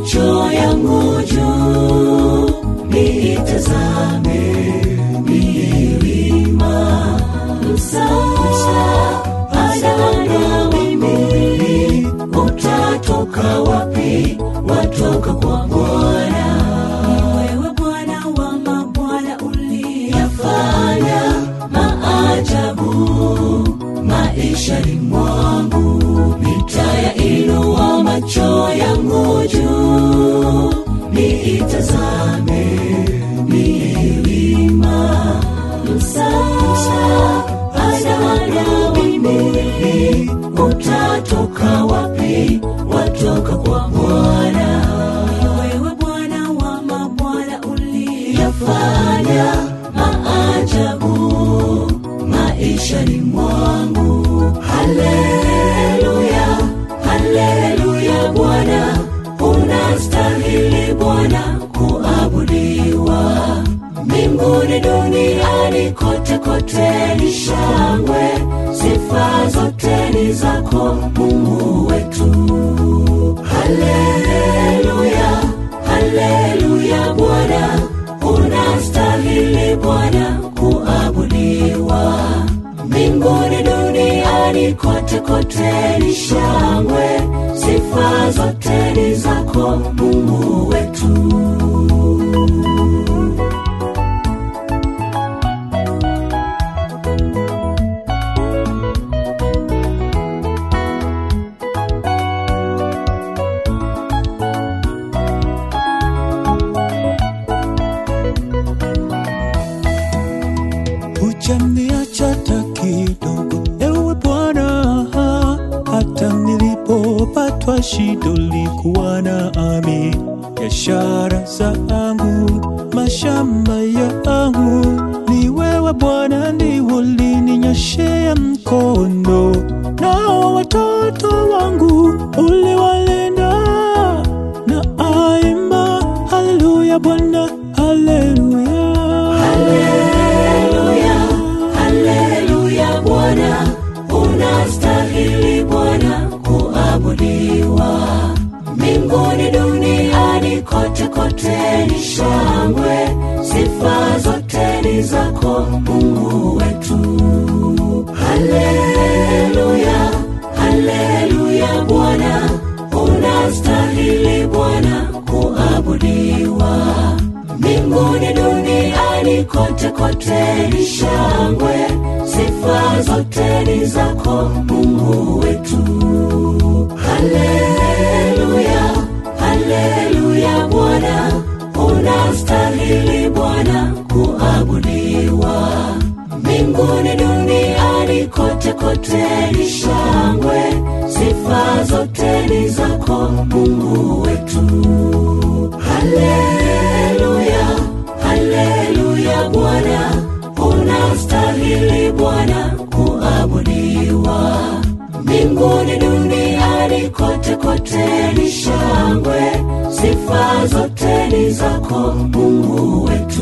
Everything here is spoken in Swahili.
macho yangu juu niitazame milima msaada na mimi utatoka wapi watoka kwa bwana wewe bwana wa mabwana uliyafanya maajabu maishani mwangu nitayainua macho yangu juu niitazame milima msaada na mimi utatoka wapi watoka kwa bwana wewe bwana wa mabwana uliyafanya maajabu maishani mwangu haleluya haleluya bwana unastahili bwana kuabudiwa mbinguni duniani kote kote ni shangwe sifa zote ni zako mungu wetu haleluya haleluya bwana unastahili bwana kuabudiwa mbinguni duniani kote kote ni shangwe sifa zote ni zako mungu wetu hujaniacha hata kidogo, ewe Bwana, hata nilipopatwa shida ulikuwa nami. Biashara zangu, mashamba yangu, ni wewe Bwana ndiwe ulininyoshea mkono, nao watoto wangu uliwalinda na aimba haleluya Bwana, haleluya haleluya haleluya bwana unastahili bwana kuabudiwa mbinguni duniani kote kote ni shangwe sifa zote ni zako mungu wetu haleluya haleluya bwana unastahili bwana kuabudiwa mbinguni duniani kote kote ni shangwe sifa zote ni zako mungu wetu haleluya haleluya bwana unastahili bwana kuabudiwa mbinguni duniani kote kote ni shangwe sifa zote ni zako mungu wetu haleluya haleluya bwana unastahili bwana kuabudiwa mbinguni duniani kote kote ni shangwe sifa zote ni zako mungu wetu